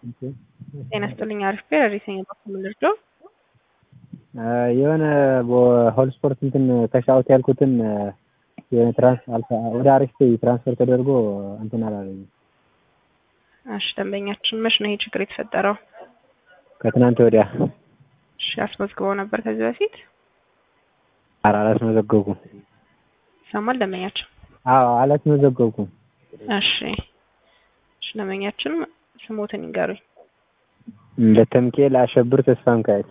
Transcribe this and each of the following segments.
ጤና ይስጥልኝ አሪፍ ቤር ሪሰኝ በኩል ልርዶ የሆነ ሆል ስፖርት እንትን ከሻውት ያልኩትን የሆነ ትራንስ ወደ አሪፍ ትራንስፈር ተደርጎ እንትን አላለኝም። እሺ ደንበኛችን መች ነው ይሄ ችግር የተፈጠረው? ከትናንት ወዲያ እሺ አስመዝግበው ነበር ከዚህ በፊት? ኧረ አላስመዘገብኩም። ይሰማል ደንበኛችን? አዎ አላስመዘገብኩም። እሺ እሺ ደንበኛችን ስሞትን ይንገሩኝ። በተምኬል አሸብር ተስፋ ሚካኤል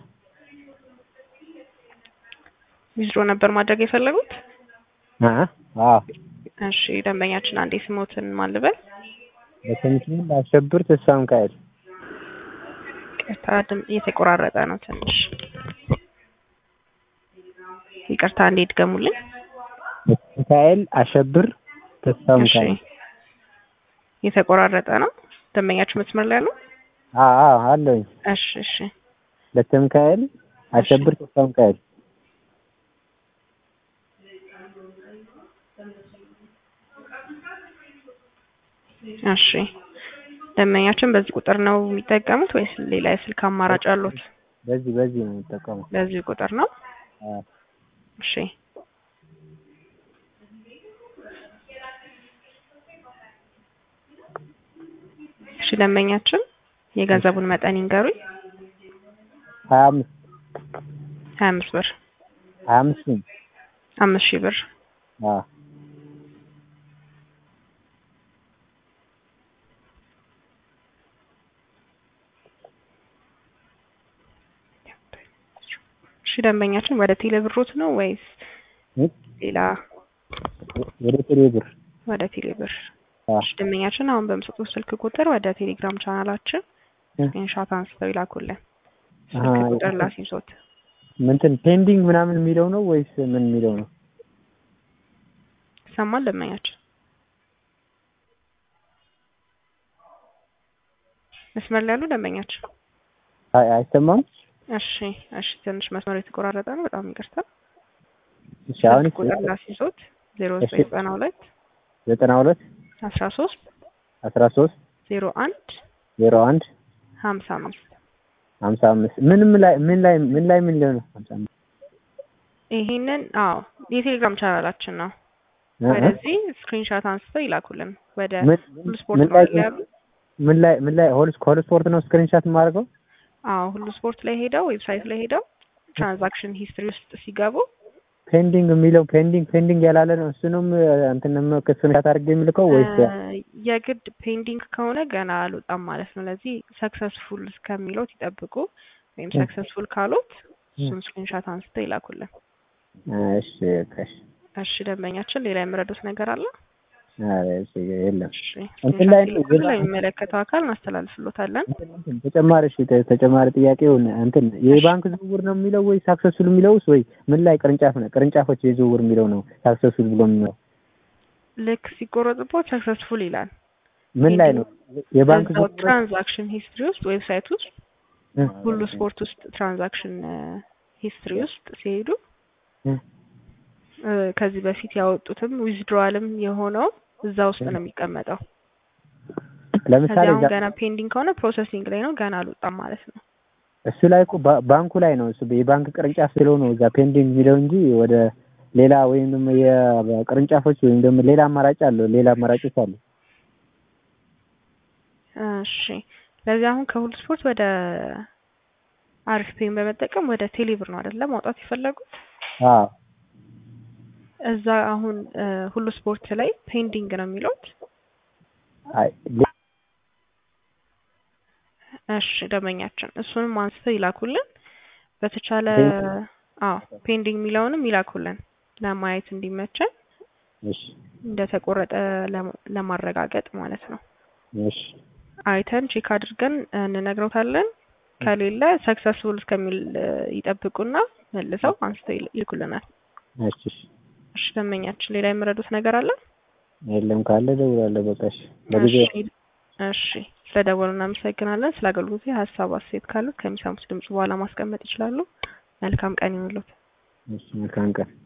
ዊዝድሮ ነበር ማድረግ የፈለጉት? አዎ እሺ ደንበኛችን አንዴ ስሞትን ማን ልበል? በተምኬል አሸብር ተስፋ ሚካኤል ይቅርታ ድምፅ እየተቆራረጠ ነው ትንሽ ይቅርታ አንዴ ድገሙልኝ። ሚካኤል አሸብር ተስፋ እሺ ሚካኤል የተቆራረጠ ነው። ደንበኛችሁ መስመር ላይ ያለው? አዎ አዎ አለኝ። እሺ እሺ ለተምካኤል አሸብር ተስፋ ሚካኤል እሺ ደንበኛችን በዚህ ቁጥር ነው የሚጠቀሙት ወይስ ሌላ የስልክ አማራጭ አሉት? በዚህ በዚህ ነው የምጠቀመው። በዚህ ቁጥር ነው። አዎ እሺ እሺ ደንበኛችን የገንዘቡን መጠን ይንገሩኝ። ሀያ አምስት ሀያ አምስት ብር ሀያ አምስት ነው። አምስት ሺህ ብር አዎ እሺ ደንበኛችን ወደ ቴሌ ብሮት ነው ወይስ እ? ሌላ ወደ ቴሌ ብር ወደ ቴሌ ብር? አዎ እሺ ደንበኛችን አሁን በምሰጡት ስልክ ቁጥር ወደ ቴሌግራም ቻናላችን እ? ስክሪንሾት አንስተው ይላኩልን። ስልክ አሃ፣ ቁጥር ላሲሶት ምንትን ፔንዲንግ ምናምን የሚለው ነው ወይስ ምን የሚለው ነው? ይሰማል ደንበኛችን? መስመር ላይ ያሉ ደንበኛችን? አይ አይሰማም። እሺ እሺ ትንሽ መስመሩ የተቆራረጠ ነው። በጣም ይቅርታ። እሺ አሁን ስልክ ቁጥር ላሲሶት ዜሮ እሺ። ዘጠኝ ዘጠና ሁለት ዘጠና ሁለት አስራ ሶስት አስራ ሶስት ዜሮ አንድ ዜሮ አንድ ሀምሳ አምስት ሀምሳ አምስት ምንም ላይ ምን ላይ ምን ላይ ምን ላይ ነው? ሀምሳ አምስት ይሄንን አዎ የቴሌግራም ቻናላችን ነው። እ እ? ወደዚህ ስክሪንሾት አንስተው ይላኩልን። ወደ ምን ሁሉ ስፖርት ምን ነው ላይ አይደል ያሉ? ምን ላይ ምን ላይ ሆል ሆል ስፖርት ነው ስክሪንሻት የማደርገው? አዎ ሁሉ ስፖርት ላይ ሄደው ዌብሳይት ላይ ሄደው ትራንዛክሽን ሂስትሪ ውስጥ ሲገቡ ፔንዲንግ የሚለው ፔንዲንግ ፔንዲንግ ያላለ ነው እሱንም እንትን ስክሪንሻት አድርጌ የምልከው ወይስ እ፣ የግድ ፔንዲንግ ከሆነ ገና አልወጣም ማለት ነው። ለዚህ ሰክሰስፉል እስከሚለው ይጠብቁ። ወይም እ። ሰክሰስፉል ካሉት እሱን ስክሪንሾት አንስተው ይላኩልን። እሺ እሺ እሺ ደንበኛችን ሌላ የምረዱት ነገር አለ? ኧረ እሺ የለም እሺ እንትን ላይ ነው ስክሪንሾት ለሚመለከተው አካል እናስተላልፍሎታለን። እንትን ተጨማሪ እሺ ተ- ተጨማሪ ጥያቄውን እንትን የባንክ ዝውውር ነው የሚለው ወይ ሳክሰስፉል የሚለውስ ወይ ምን ላይ ቅርንጫፍ ነው ቅርንጫፎች የዝውውር የሚለው ነው ሳክሰስፉል ብሎ የሚለው ልክ ሲቆረጥቦት ሰክሰስፉል ይላል። ምን ላይ ነው የባንክ እዛው ዝውውር ትራንዛክሽን ሂስትሪ ውስጥ ዌብሳይት ውስጥ እ፣ ሁሉ ስፖርት ውስጥ ትራንዛክሽን ሂስትሪ ውስጥ ሲሄዱ እ፣ እ፣ ከዚህ በፊት ያወጡትም ዊዝድሮዋልም የሆነው እዛ ውስጥ ነው የሚቀመጠው። ለምሳሌ ከዚህ አሁን እዛ- ገና ፔንዲንግ ከሆነ ፕሮሰሲንግ ላይ ነው፣ ገና አልወጣም ማለት ነው። እሱ ላይ እኮ ባ- ባንኩ ላይ ነው እሱ የባንክ ቅርንጫፍ ስለው ነው እዛ ፔንዲንግ የሚለው እንጂ ወደ ሌላ ወይም ደግሞ የቅርንጫፎች ወይም ደግሞ ሌላ አማራጭ አለው ሌላ አማራጮች አሉ። እሺ ለዚህ አሁን ከሁሉ ስፖርት ወደ አሪፍ ፔን በመጠቀም ወደ ቴሌብር ነው አይደለ ማውጣት የፈለጉት? አዎ እዛ አሁን እ፣ ሁሉ ስፖርት ላይ ፔንዲንግ ነው የሚሉት። አይ ሌ- እሺ ደንበኛችን እሱንም አንስተው ይላኩልን። በተቻለ ፔንዲንግ? አዎ ፔንዲንግ የሚለውንም ይላኩልን ለማየት እንዲመቸን እሺ እንደተቆረጠ ለም- ለማረጋገጥ ማለት ነው። እሺ አይተን ቼክ አድርገን እንነግረውታለን። ከሌለ ሰክሰስፉል እስከሚል እ፣ ይጠብቁና መልሰው አንስተው ይል- ይልኩልናል። እሺ እሺ እሺ ደንበኛችን ሌላ የምረዱት ነገር አለ? የለም ካለ እደውላለሁ። በቃ እሺ በጊዜው እሺ እሺ ስለደወሉ እናመሰግናለን። ስለ አገልግሎቱ ሀሳብ አስተያየት ካሉት ከሚሰሙት ድምጽ በኋላ ማስቀመጥ ይችላሉ። መልካም ቀን ይሁንልዎት። እሺ መልካም ቀን